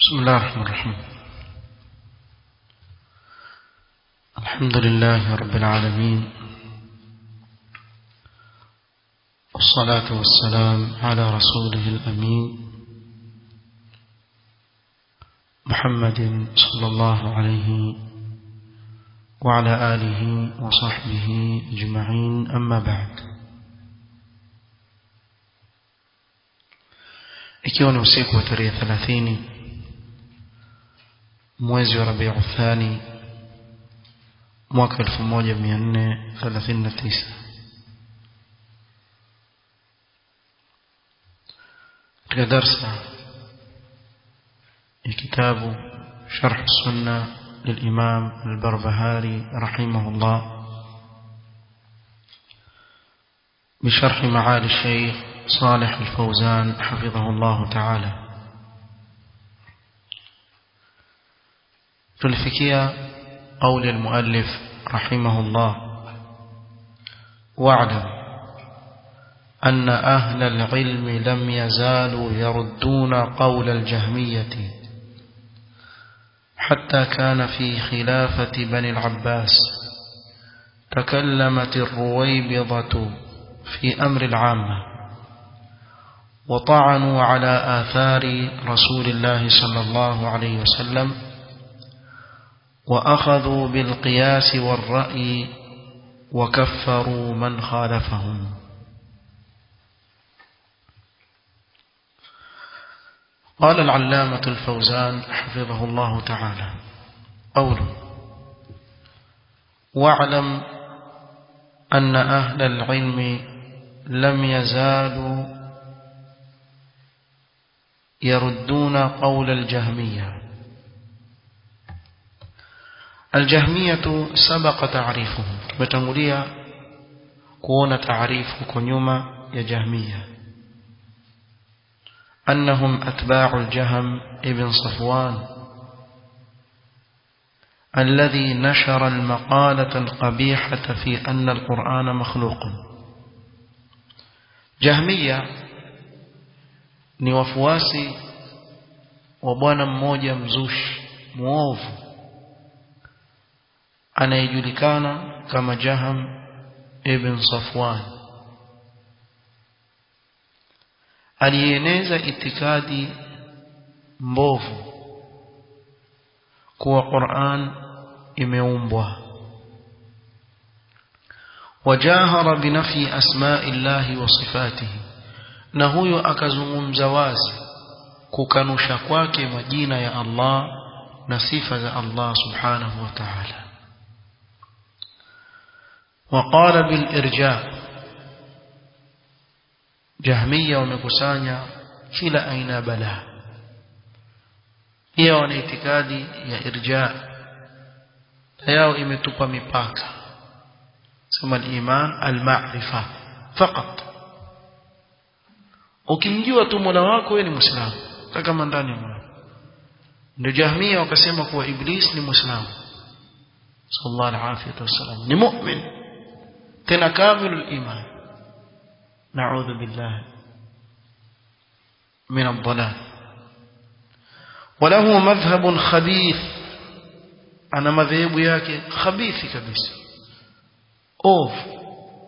بسم الله الرحمن الرحيم الحمد لله رب العالمين والصلاة والسلام على رسوله الأمين محمد صلى الله عليه وعلى آله وصحبه أجمعين أما بعد ikiwa ni usiku wa tarehe 30 mwezi wa Rabiul Thani mwaka 1439 katika darsa ya kitabu sharh sunna للإمام البربهاري رحمه الله بشرح معالي الشيخ صالح الفوزان حفظه الله تعالى تلفكية قول المؤلف رحمه الله واعلم أن أهل العلم لم يزالوا يردون قول الجهمية حتى كان في خلافة بني العباس تكلمت الرويبضة في أمر العامة وطعنوا على آثار رسول الله صلى الله عليه وسلم وأخذوا بالقياس والرأي وكفروا من خالفهم قال العلامة الفوزان حفظه الله تعالى قوله واعلم أن أهل العلم لم يزالوا يردون قول الجهمية الجهمية سبق تعريفهم بتنقلية كون تعريف كنيوما يا جهمية أنهم أتباع الجهم ابن صفوان الذي نشر المقالة القبيحة في أن القرآن مخلوق جهمية ni wafuasi wa bwana mmoja mzushi muovu anayejulikana kama Jaham ibn Safwan alieneza itikadi mbovu kuwa Qur'an imeumbwa wajahara binafi asma'i llahi wa sifatihi na huyo akazungumza wazi kukanusha kwake majina ya Allah na sifa za Allah subhanahu wa ta'ala وقال بالإرجاء جهمية ومكسانيا كلا أين بلا هي wanaitikadi ya irja yao imetupa mipaka sema al-iman al-ma'rifa faqat ukimjua tu Mola wako wewe ni Muislamu kama ndani ya moyo ndio Jahmia wakasema kuwa Iblis ni Muislamu sallallahu alaihi wasallam ni mu'min tena kamilul iman na'udhu billah min ad-dhalal وله مذهب خبيث أنا مذهب yake khabithi kabisa ovu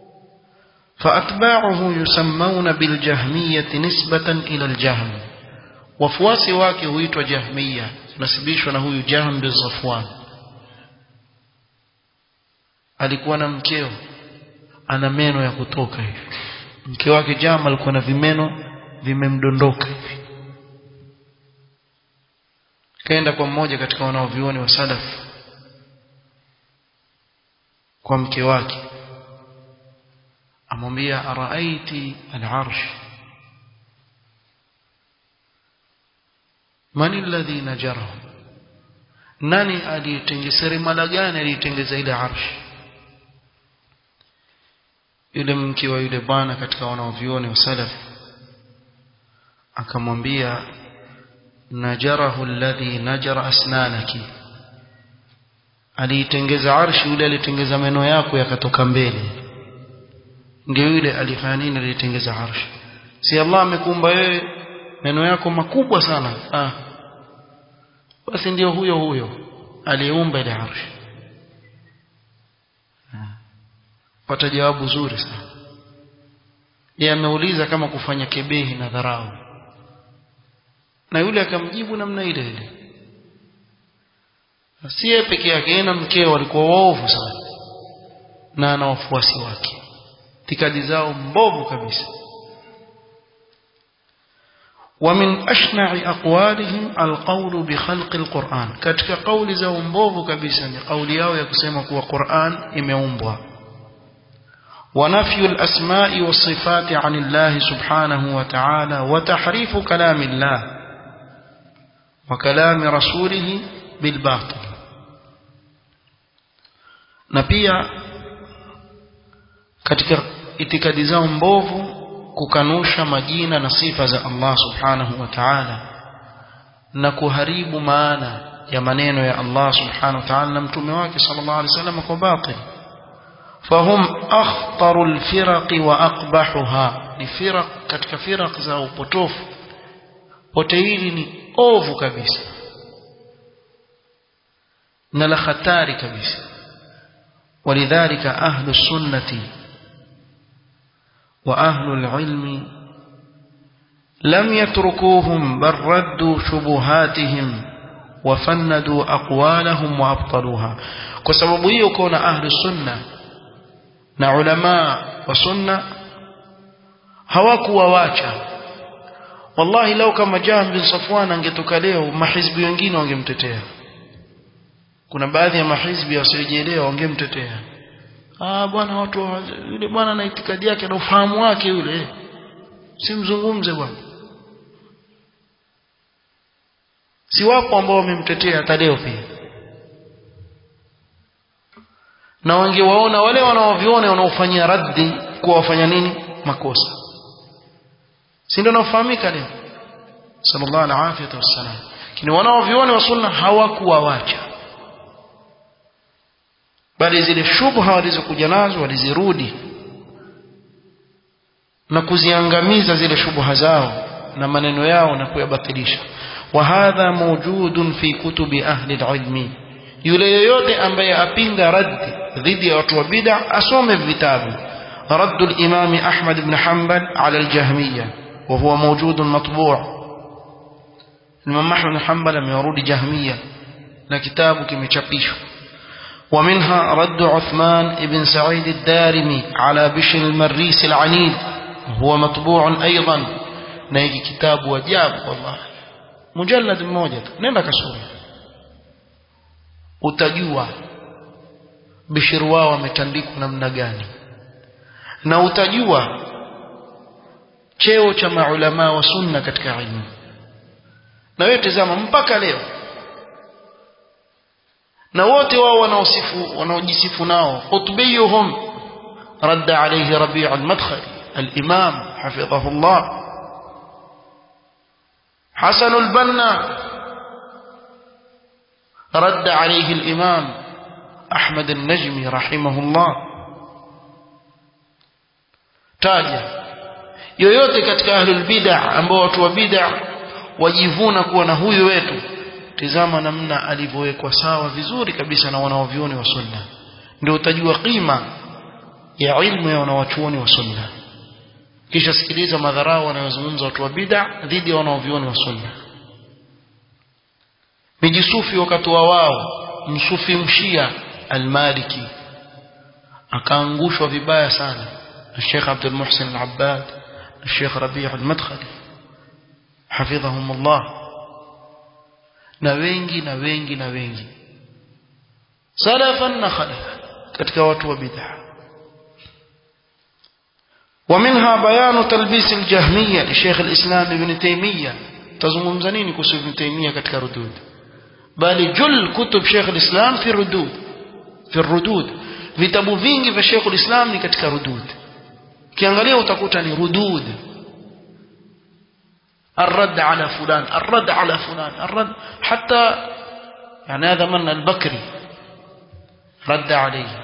فأتباعه يسمون بالجهمية نسبة إلى الجهم وفواسي wake huitwa jahmiya nasibishwa na huyu jahm bin Safwan alikuwa na mkeo ana meno ya kutoka hivi mke wake jahm alikuwa na vimeno vimemdondoka hivi kaenda kwa mmoja katika wanaovioni wa salaf kwa mke wake amwambia araaiti al-arsh man alladhi najarahu nani aliyetengeza mala gani aliyetengeza ile arsh yule mke wa yule bwana katika wanaovioni wa salaf akamwambia najarahu alladhi najara asnanaki aliitengeza arshi yule alitengeza meno yako yakatoka mbele ndio yule alifanya nini alitengeza arshi si Allah amekuumba wewe meno yako makubwa sana ah basi ndio huyo huyo aliyeumba ile arshi pata jawabu zuri sana yeye ameuliza kama kufanya kebehi na dharau na yule akamjibu namna ile ile si yeye peke yake yeye na mkeo walikuwa waovu sana na ana wafuasi wake itikadi zao mbovu kabisa ومن أشنع أقوالهم القول بخلق القرآن katika kauli zao mbovu kabisa ni kauli yao ya kusema kuwa Qur'an imeumbwa ونفي الأسماء والصفات عن الله سبحانه وتعالى وتحريف كلام الله وكلام رسوله بالباطل na pia katika itikadi zao mbovu kukanusha majina na sifa za Allah subhanahu wa ta'ala na kuharibu maana ya maneno ya Allah subhanahu wa ta'ala na mtume wake sallallahu alaihi wasallam kwa batil fahum akhtaru alfiraq wa aqbahuha ni firaq katika firaq za upotofu pote hili ni ovu kabisa na la hatari kabisa ولذلك أهل السنة وأهل العلم لم يتركوهم بل ردوا شبهاتهم وفندوا أقوالهم وأبطلوها كسبب يكون أهل السنة نعلماء وسنة hawakuwawacha wallahi lau kama Jahm bin Safwan angetoka leo mahizbi wengine wangemtetea kuna baadhi ya mahizbi wasiojielewa wangemtetea ah bwana watu yule bwana na itikadi yake na ufahamu wake yule simzungumze bwana si wapo ambao wamemtetea hata leo pia na wangewaona wale wanaoviona wanaofanyia raddi kuwa wafanya nini makosa si ndio nafahamika leo sallallahu alaihi wasallam lakini wanaoviona wa sunna hawakuwawacha bali zile shubha walizokuja nazo walizirudi na kuziangamiza zile shubha zao na maneno yao na kuyabatilisha wa hadha mawjudun fi kutubi ahli alilmi yule yoyote ambaye apinga raddi dhidi ya watu wa bid'a asome vitabu رد الإمام أحمد بن حنبل على الجهمية وهو موجود مطبوع الإمام أحمد بن حنبل من يرود جهمية لكتابه كم يتشبيشه ومنها رد عثمان بن سعيد الدارمي على بشر المريس العنيد وهو مطبوع أيضا نيجي كتاب وجاب والله مجلد موجد نenda kasome utajua bishir wao wametandikwa namna gani na utajua cheo cha maulama wa sunna katika ilmu na wewe tazama mpaka leo na wote wao wanaosifu wanaojisifu nao qutbiyuhum رد عليه ربيع المدخلي الإمام حفظه الله حسن البنا رد عليه الإمام أحمد النجمي رحمه الله taja yoyote katika ahlul bid'ah ambao watu wa bid'ah wajivuna kuwa na huyu wetu tizama namna alivyowekwa sawa vizuri kabisa na wanaovioni wa sunna ndio utajua qima ya ilmu ya wanawachuoni wa sunna kisha sikiliza madharau wanayozungumza watu wa bid'ah dhidi ya wanaovioni wa sunna mijisufi wakati wa wao msufi mshia almaliki akaangushwa vibaya sana الشيخ عبد المحسن العباد الشيخ ربيع المدخلي حفظهم الله na wengi na wengi na wengi salafan na khalafan katika watu wa bid'a ومنها بيان تلبيس الجهمية لشيخ الإسلام ابن تيمية تزمون نيني كسو ابن تيمية كتك ردود بل جل كتب شيخ الإسلام في الردود في الردود vitabu vingi vya Sheikh ulislam ni katika rudud kiangalia utakuta ni rudud الرد على فلان الرد على فلان الرد حتى يعني هذا من البكري رد عليه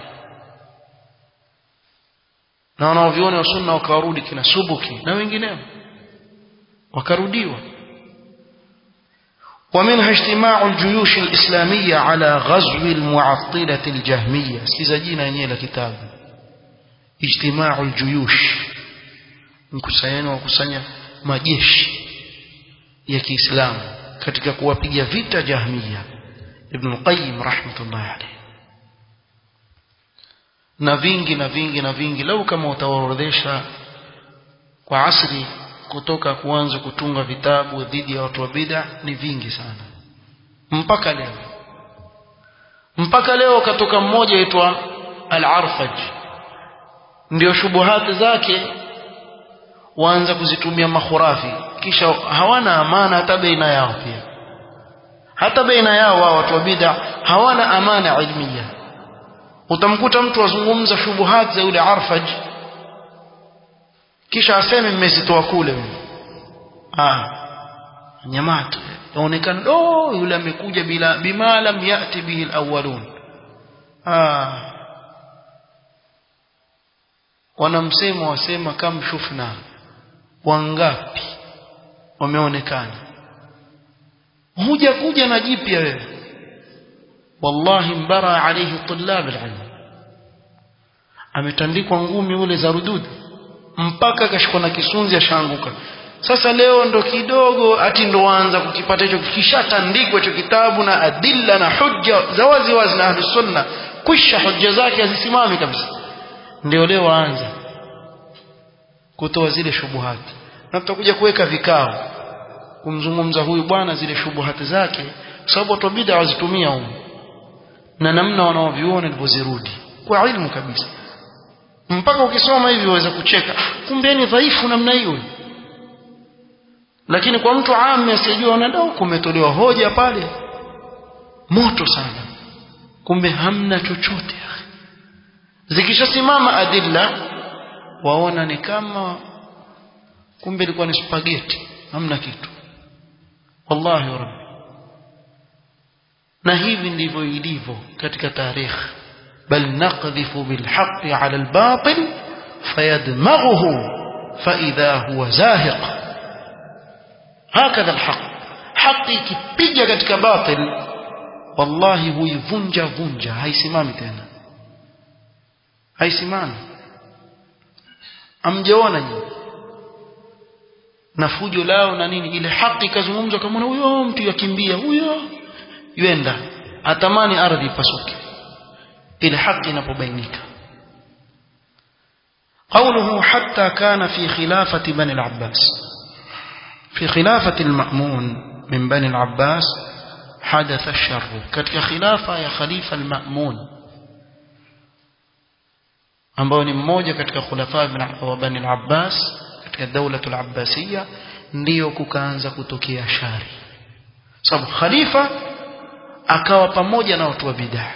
na wanaoviona sunna wakarudi kina subuki na wengineo wakarudiwa ومنها اجتماع الجيوش الإسلامية على غزو المعطلة الجهمية سيزاجينا نيلا كتاب اجتماع الجيوش mkusanyano wa kusanya majeshi ya Kiislamu katika kuwapiga vita Jahmiya Ibn Qayyim rahmatullahi alayhi na vingi na vingi na vingi lau kama utaorodhesha kwa asri kutoka kuanza kutunga vitabu dhidi ya watu wa bid'a ni vingi sana mpaka leo mpaka leo katoka mmoja aitwa al-Arfaj ndio shubuhati zake waanza kuzitumia makhurafi kisha hawana amana hata baina yao pia hata baina yao wao watu wa bid'a hawana amana ilmiya utamkuta mtu azungumza shubuhat za yule Arfaj kisha aseme mmezitoa kule ah nyamato yaonekana oh yule amekuja bila bima lam yati bihi alawwalun ah wanamsema wasema kam shufna wangapi wameonekana huja kuja na jipya wewe wallahi mbara alayhi tulab alilm ametandikwa ngumi ule za rudud mpaka akashikwa na kisunzi ashaanguka sasa leo ndo kidogo ati ndo waanza kukipata hicho kishatandikwa hicho kitabu na adilla na hujja za wazi wazi na ahli sunna kwisha hujja zake hazisimami kabisa ndio leo waanza kutoa zile shubuhati na tutakuja kuweka vikao kumzungumza huyu bwana zile shubuhati zake kwa sababu watu bid'a wazitumia huko na namna wanaoviona alivyozirudi kwa ilmu kabisa mpaka ukisoma hivi waweza kucheka kumbe ni dhaifu namna hiyo lakini kwa mtu ami asiyejua anadau kumetolewa hoja pale moto sana kumbe hamna chochote zikishasimama adilla waona ni kama kumbe ilikuwa ni spaghetti hamna kitu wallahi rabbi na hivi ndivyo ilivyo katika tarikh bal naqdhifu bilhaqqi ala albatil fayadmaghuhu faidha huwa zahiq hakadha alhaq haki ikipiga katika batil wallahi huivunja vunja haisimami tena haisimami amjaona nyinyi na fujo lao na nini ile haki ikazungumzwa kama huyo mtu yakimbia huyo yenda atamani ardhi ipasuke ile haki inapobainika قوله حتى كان في خلافة بني العباس في خلافة المأمون من بني العباس حدث الشر كتك خلافة يا خليفة المأمون ambao ni mmoja katika khulafa wa Bani al-Abbas katika daula al-Abbasiyya ndio kukaanza kutokea shari sababu khalifa akawa pamoja na watu wa bid'ah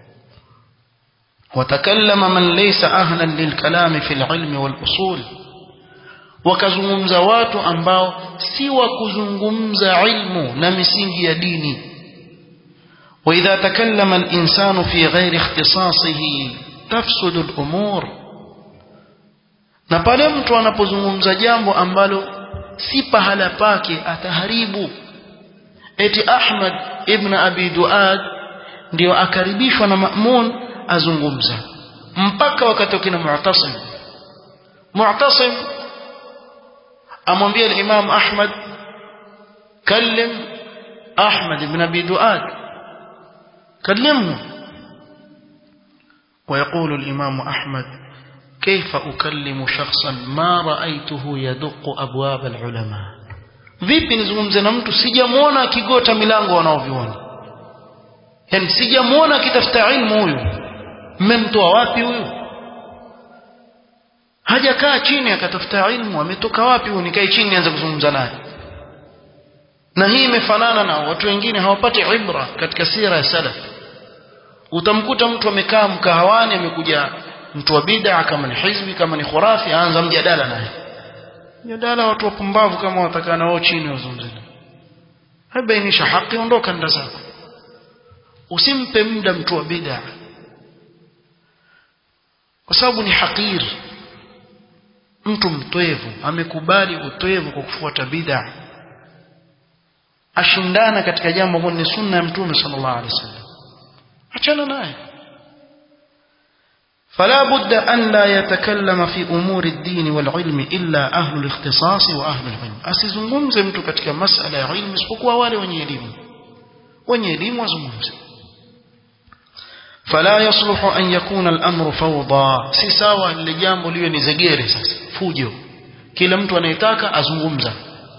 watakallama man laysa ahlan lilkalam fi al-ilm wal-usul wakazungumza watu ambao si wa kuzungumza ilmu na misingi ya dini وإذا تكلم الإنسان في غير اختصاصه تفسد الأمور na pale mtu anapozungumza jambo ambalo si pahala pake ataharibu eti Ahmad ibn Abi Duad ndio akaribishwa na Ma'mun azungumza mpaka wakati wakina Mu'tasim Mu'tasim amwambia al-Imam Ahmad kallim Ahmad ibn Abi Duad كلمه ويقول الإمام أحمد كيف أكلم شخصا ما رأيته يدق أبواب العلماء vipi nizungumze na mtu sijamuona akigota milango wanaoviona yani sijamuona akitafuta ilmu huyu mmemtoa wapi huyu hajakaa chini akatafuta ilmu ametoka wapi huyu nikae chini nianze kuzungumza naye na hii imefanana na watu wengine hawapati ibra katika sira ya salaf utamkuta mtu amekaa mkahawani amekuja mtu wa bid'a kama ni hizbi kama ni khurafi aanza mjadala naye mjadala watu wapumbavu kama watakaa nao chini wazungumze habainisha haki ondoka nda zako usimpe muda mtu wa bid'a kwa sababu ni hakir mtu mtwevu amekubali utwevu kwa kufuata bid'a ashindana katika jambo ambalo ni sunna ya mtume sallallahu alaihi wasallam achana naye فلا بد أن لا يتكلم في أمور الدين والعلم إلا أهل الاختصاص وأهل العلم asizungumze mtu katika masala ya ilmu isipokuwa wale wenye elimu wenye elimu wazungumze فلا يصلح أن يكون الأمر فوضى si sawa lile jambo liwe ni zegere sasa fujo kila mtu anayetaka azungumza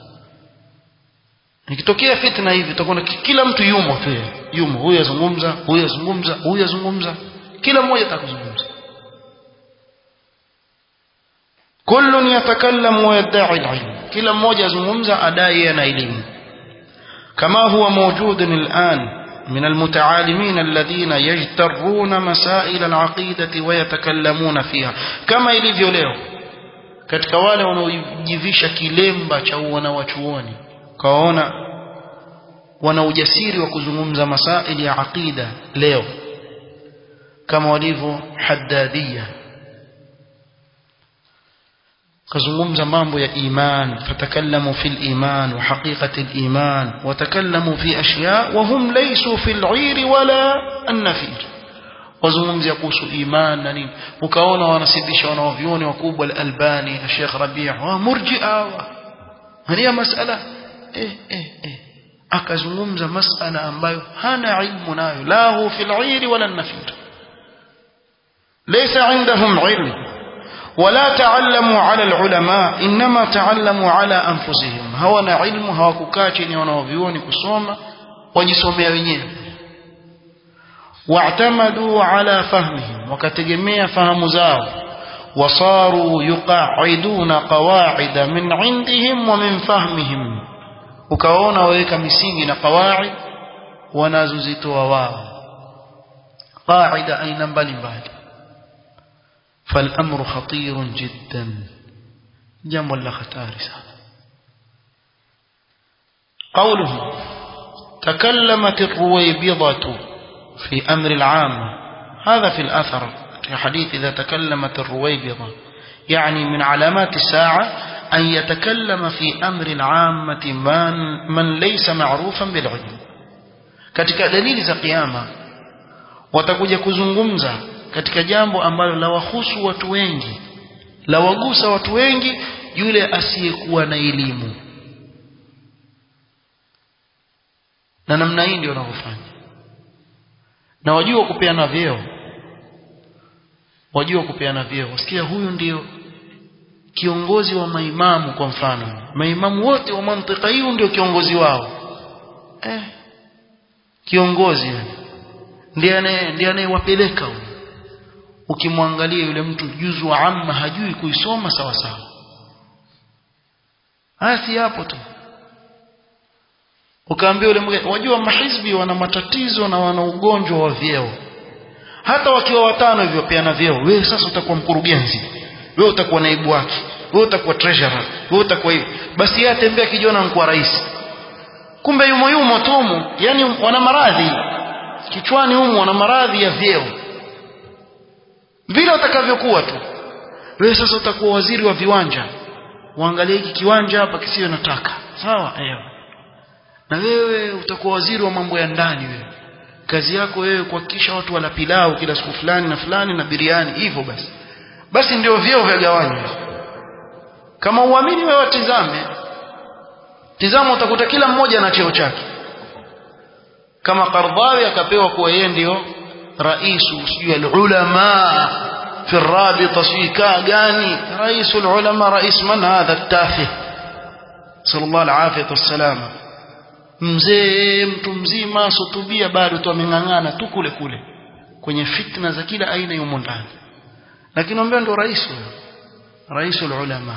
nikitokea fitna hivi utakuwa kila mtu yumo tu yumo huyu azungumza huyu azungumza huyu azungumza kila mmoja atakuzungumza كل يتكلم ويدعي العلم كلا mmoja azungumza adai ana elimu كما هو موجود الآن من المتعالمين الذين يجترون مسائل العقيدة ويتكلمون فيها كما ilivyo leo katika wale wanaojivisha kilemba cha wanawachuoni kaona wana ujasiri wa kuzungumza masaili ya aqida leo kama walivyo haddadia kazungumza mambo ya iman fatakallamu fil iman wa haqiqati al iman wa takallamu fi ashya wa hum laysu fil 'ir wala an-nafir wazungumzia kuhusu iman na nini ukaona wanasibisha wanaovioni wakubwa al-albani Sheikh Rabi' wa murji'a hania masala eh eh eh akazungumza masala ambayo hana ilmu nayo la hu fil 'ir wala an-nafir laysa 'indahum 'ilm ولا تعلموا على العلماء إنما تعلموا على أنفسهم هوانا علم هواكوkaa chini wanaovioni kusoma wajisomea wenyewe واعتمدوا على فهمهم وكتجميع فهم زاو وصاروا يقعدون قواعد من عندهم ومن فهمهم ukaona waweka misingi na qawaid wanazozitoa wao qaida aina mbalimbali فالأمر خطير جدا جنب الله خطار قوله تكلمت الرويبضة في أمر العامة هذا في الأثر في حديث إذا تكلمت الرويبضة يعني من علامات الساعة أن يتكلم في أمر العامة من, من ليس معروفا بالعلم katika dalili za kiyama watakuja kuzungumza katika jambo ambalo la wahusu watu wengi la wagusa watu wengi yule asiyekuwa na elimu na namna hii ndio wanavyofanya na wajua kupeana vyeo wajua kupeana vyeo wasikia huyu ndio kiongozi wa maimamu kwa mfano maimamu wote wa mantika hiyo ndio kiongozi wao eh kiongozi ndiye ndiye anayewapeleka huyo ukimwangalia yule mtu juzu wa amma hajui kuisoma sawa sawa haya si hapo tu ukaambia yule mwingine wajua mahizbi wana matatizo na wana ugonjwa wa vyeo hata wakiwa watano hivyo peana vyeo wewe sasa utakuwa mkurugenzi wewe utakuwa naibu wake wewe utakuwa treasurer wewe utakuwa hivi basi yeye atembea kijiona mkuu rais kumbe yumo yumo tumu yani wana maradhi kichwani humo wana maradhi ya vyeo vile utakavyokuwa tu wewe sasa utakuwa waziri wa viwanja uangalie hiki kiwanja hapa kisiwe nataka sawa ewa na wewe utakuwa waziri wa mambo ya ndani wewe kazi yako wewe kuhakikisha watu wala pilau kila siku fulani na fulani na biriani hivyo basi basi ndio vyeo vya gawanywa kama uamini wewe tizame tizama utakuta kila mmoja na cheo chake kama Qardhawi akapewa kuwa yeye ndio raisu sijui alulama في الرابطة سيكا gani رئيس العلماء رئيس من هذا التافه صلى الله العافية والسلامة mzee mtu mzima sotubia bado tu ameng'ang'ana tu kule kule kwenye fitna za kila aina yumo ndani lakini ambia ndo rais huyo rais ulama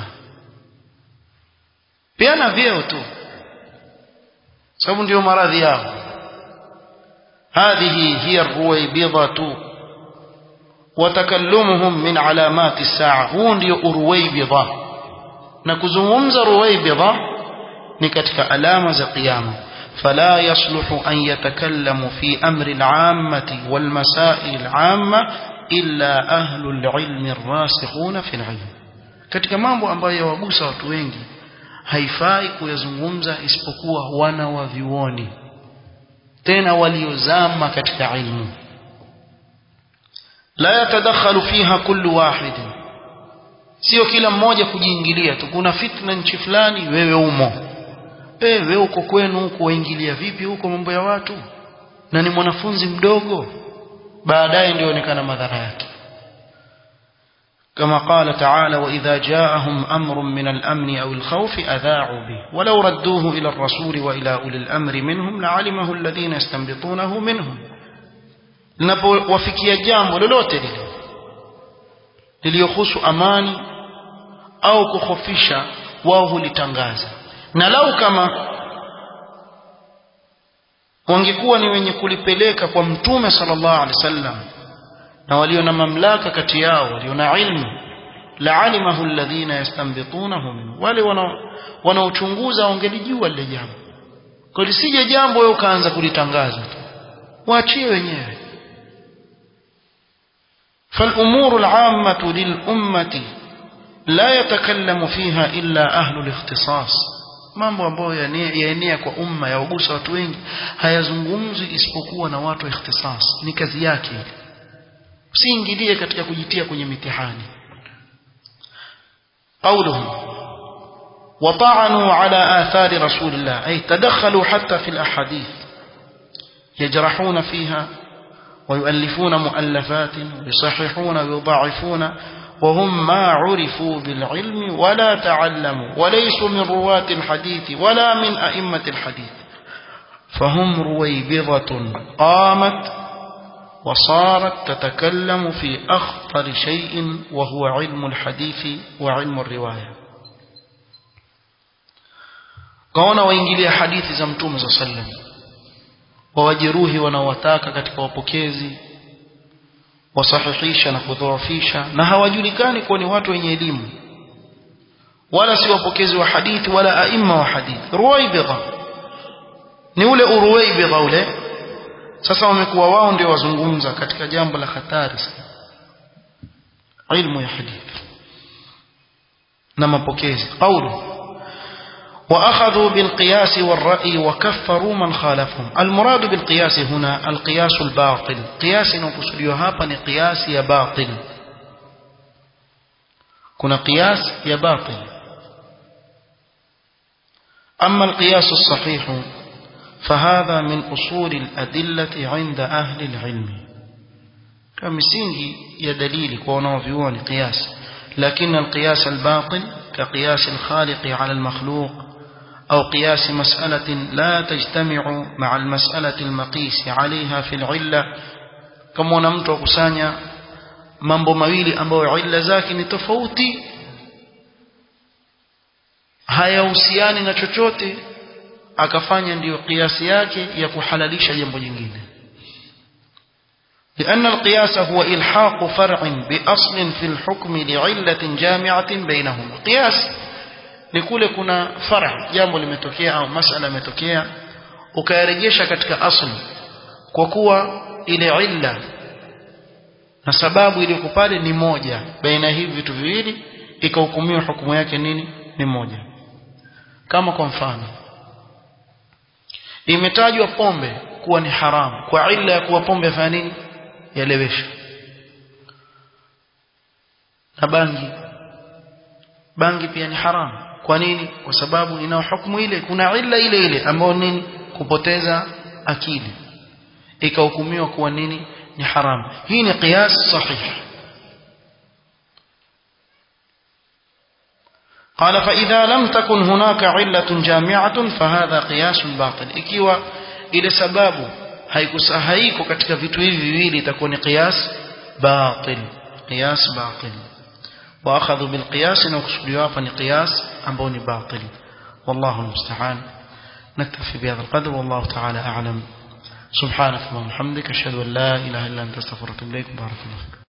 pia na vyeo tu sababu ndio maradhi yao هذه هي الرويبضة وتكلمهم من علامات الساعة هو ndio uruwaybidha na kuzungumza ruwaybidha ni katika alama za kiyama فلا يصلح أن يتكلم في أمر العامة والمسائل العامة إلا أهل العلم الراسخون في العلم katika mambo ambayo yawagusa watu wengi haifai kuyazungumza isipokuwa wana wa vyuoni tena waliozama katika ilmu la yatadakhalu fiha kullu wahid sio kila mmoja kujiingilia tu kuna fitna nchi fulani wewe umo eh wewe uko kwenu huko waingilia vipi huko mambo ya watu na ni mwanafunzi mdogo baadaye ndio onekana madhara yake كما قال تعالى وإذا جاءهم أمر من الأمن أو الخوف أذاعوا به ولو ردوه إلى الرسول وإلى أولي الأمر منهم لعلمه الذين يستنبطونه منهم linapowafikia jambo lolote lile liliyohusu amani au kukhofisha wao hulitangaza na lau kama wangekuwa ni wenye kulipeleka kwa mtume sallallahu alaihi wasallam na walio na mamlaka kati yao walio na ilmu laalimahu alladhina yastanbitunahu min wale wanaochunguza wangelijua lile jambo kwa lisije jambo wewe ukaanza kulitangaza tu waachie wenyewe فالأمور العامة للأمة لا يتكلم فيها إلا أهل الاختصاص mambo ambayo yaenea kwa umma yawagusa watu wengi hayazungumzwi isipokuwa na watu wa ikhtisas ni kazi yake usiingilie katika kujitia kwenye mitihani قولهم وطعنوا على آثار رسول الله أي تدخلوا حتى في الأحاديث يجرحون فيها ويؤلفون مؤلفات ويصححون ويضاعفون وهم ما عرفوا بالعلم ولا تعلموا وليسوا من رواة الحديث ولا من أئمة الحديث فهم رويبضة قامت وصارت تتكلم في أخطر شيء وهو علم الحديث وعلم الرواية قونا وإنجلي حديث زمتوم صلى الله عليه وسلم wawajeruhi wanaowataka katika wapokezi wasahihisha na kudhoofisha na hawajulikani kuwa ni watu wenye elimu wala si wapokezi wa hadithi wala aima wa hadithi ruwaibidha ni ule uruwaibidha ule sasa wamekuwa wao ndio wazungumza katika jambo la hatari sana ilmu ya hadithi na mapokezi qawlu وأخذوا بالقياس والرأي وكفروا من خالفهم المراد بالقياس هنا القياس الباطل قياس نقصد هابا قياس يا باطل كنا قياس يا باطل أما القياس الصحيح فهذا من أصول الأدلة عند أهل العلم كمسينجي يا دليل كونه فيوان قياس لكن القياس الباطل كقياس الخالق على المخلوق أو قياس مسألة لا تجتمع مع المسألة المقيس عليها في العلة كما نمت وكسانيا mambo mawili ambayo illa zake ni tofauti hayahusiani na chochote akafanya ndiyo kiasi yake ya kuhalalisha jambo jingine لأن القياس هو إلحاق فرع بأصل في الحكم لعلة جامعة بينهما قياس ni kule kuna far'a jambo limetokea au masala imetokea ukayarejesha katika asli kwa kuwa ile illa na sababu iliyoko pale ni moja baina hivi vitu viwili ikahukumiwa hukumu yake nini ni moja kama kwa mfano imetajwa pombe kuwa ni haramu kwa illa ya kuwa pombe yafanya nini yalewesha na bangi bangi pia ni haramu kwa nini kwa sababu ina hukumu ile kuna illa ile ile ambayo nini kupoteza akili ikahukumiwa kuwa nini ni haramu hii ni qiyas sahih قال فإذا لم تكن هناك علة جامعة فهذا قياس باطل ikiwa ile sababu haikusahaiko katika vitu hivi viwili itakuwa ni qiyas batil qiyas batil واخذوا بالقياس وكسلوا فني قياس امبوني باطل والله المستعان نكتفي بهذا القدر والله تعالى اعلم سبحانك اللهم وبحمدك اشهد ان لا اله الا انت استغفرك واتوب اليك بارك الله